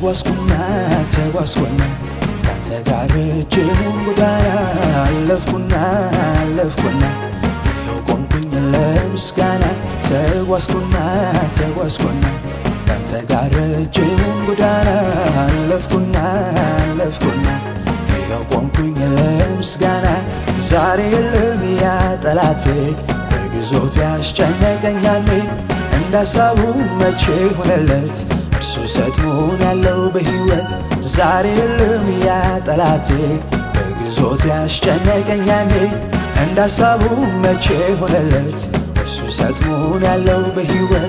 ተጓዝኩና ተጓዝኩና ካንተ ጋር ረጅሙን ጎዳና አለፍኩና አለፍኩና ይኸው ቆምኩኝ ለምስጋና ተጓዝኩና ተጓዝኩና ካንተ ጋር ረጅሙን ጎዳና አለፍኩና አለፍኩና ይኸው ቆምኩኝ ለምስጋና ዛሬ የለም ያ ጠላቴ በግዞት ያስጨነቀኛል እንዳሳቡ መቼ ሆነለት እርሱ ሰጥሞን ያለው በሕይወት ዛሬ የለም ያ ጠላቴ በግዞት ያስጨነቀኛል እንዳሳቡ መቼ ሆነለት እርሱ ሰጥሞን ያለው በሕይወት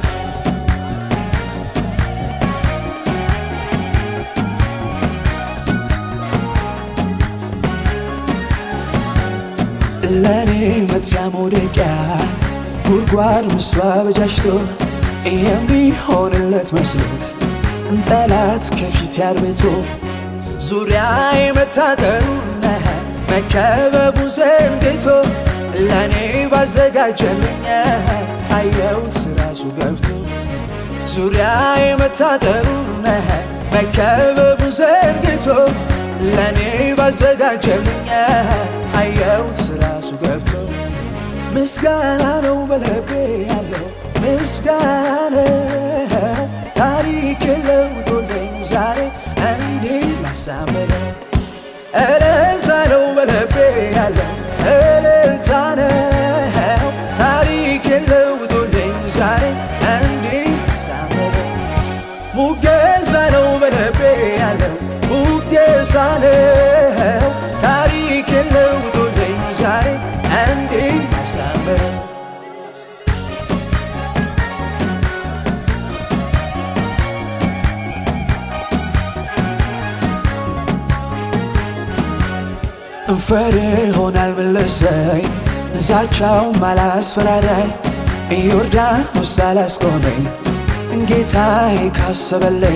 ለእኔ መጥፊያ መውደቂያ ጉድጓድ ምስሉ አበጃጅቶ የሚሆንለት መስሎት ጠላት ከፊት ያርቤቶ ዙሪያ የመታጠሩና መከበቡ ዘንግቶ ለእኔ ባዘጋጀልኝ አየሁት ራሱ ገብቶ ዙሪያ የመታጠሩና መከበቡ ዘንግቶ ለእኔ ባዘጋጀልኝ አየሁት ራሱ ገብቶ ምስጋና ነው በልቤ ያለው ምስጋና ነው ታሪክ ለውጦልኝ ዛሬ እንዲህ ላሳምረው እልልታ ነው በልቤ ያለው እልልታ ነው ታሪክ ለውጦልኝ ዛሬ እንዲህ ላሳምረው ሙገሳ ነው በልቤ ያለው ሙገሳ ነው ታሪክ ለውጦልኝ ዛሬ እንዲህ ላሳምረው ፈርዖን አልመለሰኝ ዛቻው አላስፈራራኝ ዮርዳኖስ አላስቆመኝ ጌታዬ ካሰበለኝ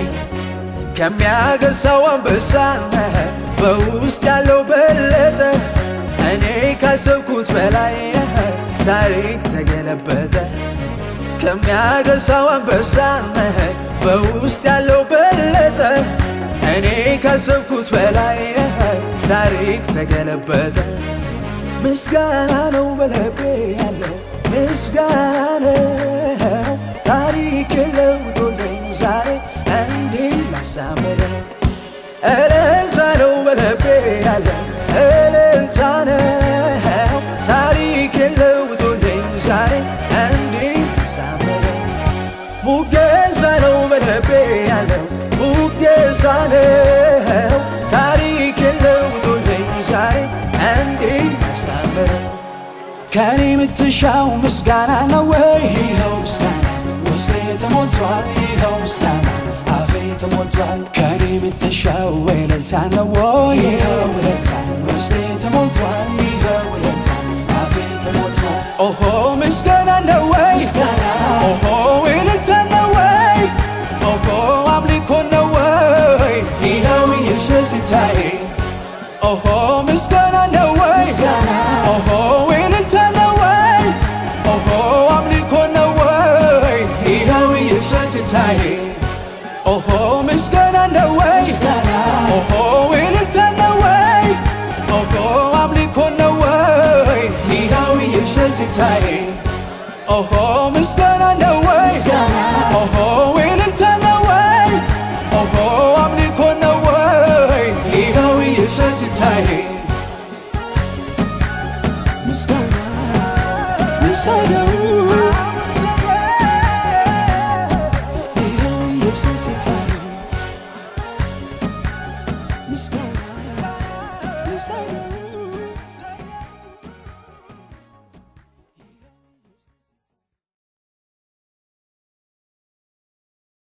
ከሚያገሳው አንበሳ በውስጥ ያለው በለጠ እኔ ካሰብኩት በላይ ታሪክ ተገለበጠ ከሚያገሳው አንበሳ በውስጥ ያለው በለጠ እኔ ካሰብኩት በላይ ታሪክ ተገለበጠ ምስጋና ነው በልቤ ያለው ምስጋና ነው ታሪክ ለውጦልኝ ዛሬ እንዲህ ላሳምረው እልልታ ነው በልቤ ያለው እልልታ ነው ታሪክ ለውጦልኝ ዛሬ እንዲህ ላሳምረው ሙገሳ ነው በልቤ ያለው ሙገሳ ነው ታሪክ ለውጦልኝ ዛሬ እንዲህ ላሳምረው ከኔ የምትሻው ምስጋና ነው ወይ? ይኸው ምስጋና ውስጤ ተሞልቷል። ይኸው ምስጋና አፌ ተሞልቷል። ከኔ የምትሻው እልልታ ነው ወይ? ይኸው እልልታ ውስጤ ተሞልቷል። ይኸው እልልታ አፌ ተሞልቷል። ኦሆ ምስጋና ነው ወይ? ኦሆ እልልታ ነው ወይ? ኦሆ አምልኮ ነው ወይ? ይኸው ኢየሱስ ይታይ ኦሆ ምስጋና ነው ወይ? ኦሆ እልልታ ነው ወይ? ኦሆ አምልኮ ነው ወይ? ይኸው ኢየሱስ ይታይ ኦሆ ምስጋና ነው ወይ? ኦሆ እልልታ ነው ወይ? ኦሆ አምልኮ ነው ወይ? ይኸው ኢየሱስ ይታይ ኦሆ ምስጋና ነው ወይ? ኦሆ እልልታ ነው ወይ? ኦሆ አምልኮ ነው ወይ? ይኸው ኢየሱስ ይታይ ምስጋና ምስጋና